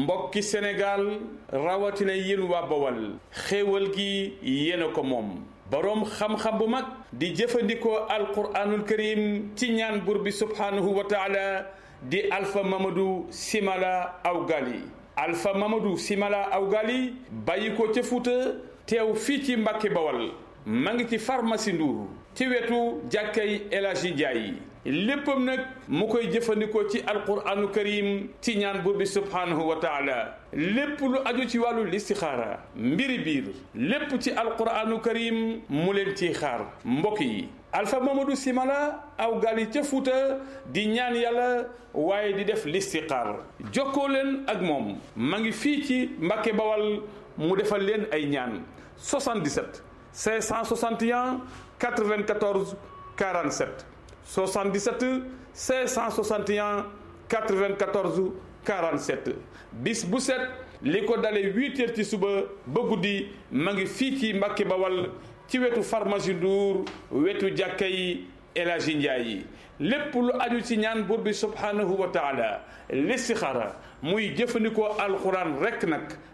mbokki Sénégal rawatina yéen waa Bawal xéewal gi yéen a ko moom boroom xam-xam bu mag di jëfandikoo alquraanul karim ci ñaan buur bi subhaanahu wa taala di Alpha Mamadou Simala Awgali Alpha Mamadou Simala Awgali bàyyi ko ca Fuuta teew fii ci Mbàkke Bawal ma ngi ci pharmacie Ndour ci wetu jàkkay El Hadji Ndiaye léppam nag mu koy jëfandikoo ci alquranu karim ci ñaan buur bi subhaanahu wa taala lépp lu aju ci wàllu listixaara mbiri biir lépp ci alquranu karim mu leen ciy xaar mbokk yi Alpha Mamadou Simala aw gali ca Fuuta di ñaan yàlla waaye di def listixaar jokkoo leen ak moom ma ngi fii ci Mbàkke Bawal mu defal leen ay ñaan 77 561 94 47 77 561 94 47 bis bu set li ko dalee huit heures ci suba ba guddi ma ngi fii ci Mbàkke Bawal ci wetu pharmacie Ndour wetu jàkka yi El Hadji Ndiaye yi lépp lu aju ci ñaan buur bi subhanahu wa taala listixaara muy jëfandikoo alxuraan rekk nag